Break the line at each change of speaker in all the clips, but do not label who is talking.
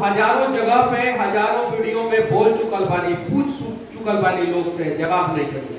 हजारों जगह पे हजारों वीडियो में बोल चुकल बानी पूछ चुकल बानी लोग से जवाब नहीं करिए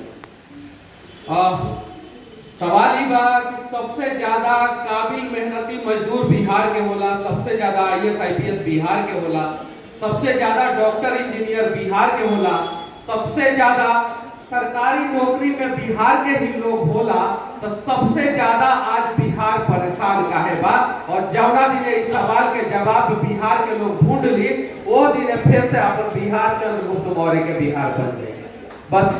सवाल ही बा कि सबसे ज्यादा काबिल मेहनती मजदूर बिहार के होला सबसे ज्यादा आईएएस आईपीएस बिहार के होला सबसे ज्यादा डॉक्टर इंजीनियर बिहार के होला सबसे ज्यादा सरकारी नौकरी में बिहार के ही लोग होला तो सबसे ज्यादा आज बिहार परेशान काहे बा और जौना दिन इस सवाल के जवाब बिहार के लोग ढूंढ ली वो दिन फिर से अपन बिहार चंद्रगुप्त मौर्य के बिहार बन जाए बस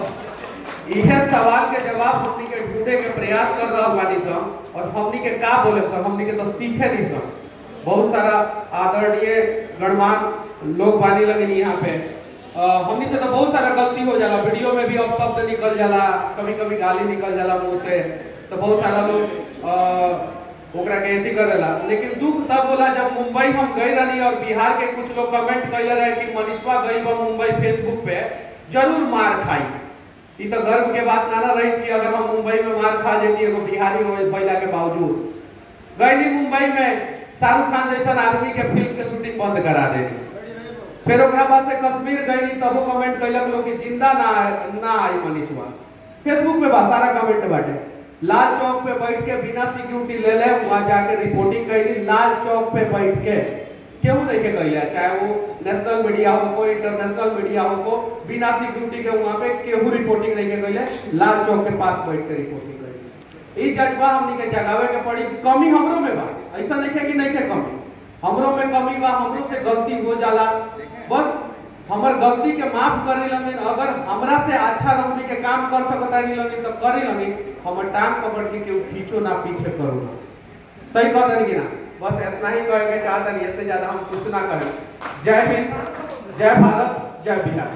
यह सवाल के जवाब हमनी के ढूंढे के प्रयास कर रहा बानी सब और हमनी के का बोले सब हमनी के तो सीखे नहीं सब बहुत सारा आदरणीय गणमान्य लोग बानी लगे यहाँ पे अ, हमनी से तो बहुत सारा गलती हो जाला वीडियो में भी अब शब्द निकल जाला कभी कभी गाली निकल जाला मुंह से तो बहुत सारा लोग अ, ओकरा के अथी करेला लेकिन दुख तब होला जब मुंबई हम गए रहनी और बिहार के कुछ लोग कमेंट कैले रहे कि मनीषवा गई बा मुंबई फेसबुक पे जरूर मार खाई ई तो गर्व के बात ना ना रही कि अगर हम मुंबई में मार खा जेती एगो बिहारी हो बैला के बावजूद गईली मुंबई में शाहरुख खान जैसा आदमी के फिल्म के शूटिंग बंद करा देनी फिर ओकरा बाद से कश्मीर गईली तबो कमेंट कैलक लोग कि जिंदा ना आए- ना आई मनीषवा फेसबुक पे बा सारा कमेंट बाटे लाल चौक पे बैठ के बिना सिक्योरिटी ले ले वहां जाके रिपोर्टिंग कैली लाल चौक पे बैठ के केहू नहीं के कैले चाहे वो नेशनल मीडिया हो को इंटरनेशनल मीडिया हो को बिना सिक्योरिटी के वहां पे केहू रिपोर्टिंग नहीं के कैले लाल चौक के पास बैठ के रिपोर्टिंग कैली ई जज्बा हमनी के जगावे के पड़ी कमी हमरो में बा ऐसा नहीं है कि नहीं के कमी हमरो में कमी बा हमरो से गलती हो जाला बस हमर गलती के माफ करे लगिन अगर हमरा से अच्छा हमनी के काम कर सकता नहीं लगिन तो करे लगिन हमर टांग पकड़ के केहू खींचो ना पीछे करो ना सही कह दनी कि ना बस इतना ही कहे के चाहता नहीं इससे ज्यादा हम कुछ ना कहें जय हिंद जय भारत जय बिहार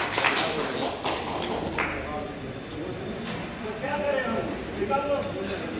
निकाल लो